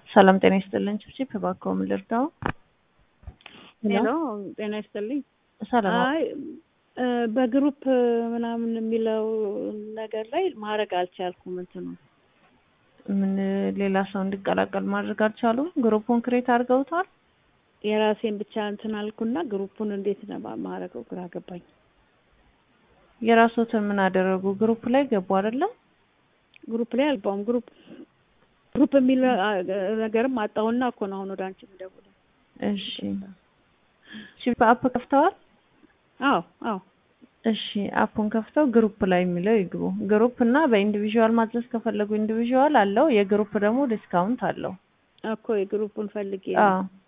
ሰላም ጤና ይስጥልን። ችብችብ እባክዎ ምን ልርዳው? ሄሎ ጤና ይስጥልኝ። ሰላም አይ እ በግሩፕ ምናምን የሚለው ነገር ላይ ማድረግ አልቻልኩም። እንትኑ ምን ሌላ ሰው እንዲቀላቀል ማድረግ አልቻሉም? ግሩፑን ክሬት አድርገውታል? የራሴን ብቻ እንትን አልኩና ግሩፑን እንዴት ነው ማድረገው ግራ ገባኝ። የራስዎትን ምን አደረጉ? ግሩፕ ላይ ገቡ አይደለም? ግሩፕ ላይ አልባውም ግሩፕ ግሩፕ የሚል ነገርም አጣሁና እኮ ነው አሁን ወደ አንቺ የምደውለው። እሺ ቺፕ አፕ ከፍተዋል? አዎ አዎ እሺ አፑን ከፍተው ግሩፕ ላይ የሚለው ይግቡ። ግሩፕ እና በኢንዲቪዥዋል ማዘዝ ከፈለጉ ኢንዲቪዥዋል አለው። የግሩፕ ደግሞ ዲስካውንት አለው። እኮ የግሩፑን ፈልጌ አዎ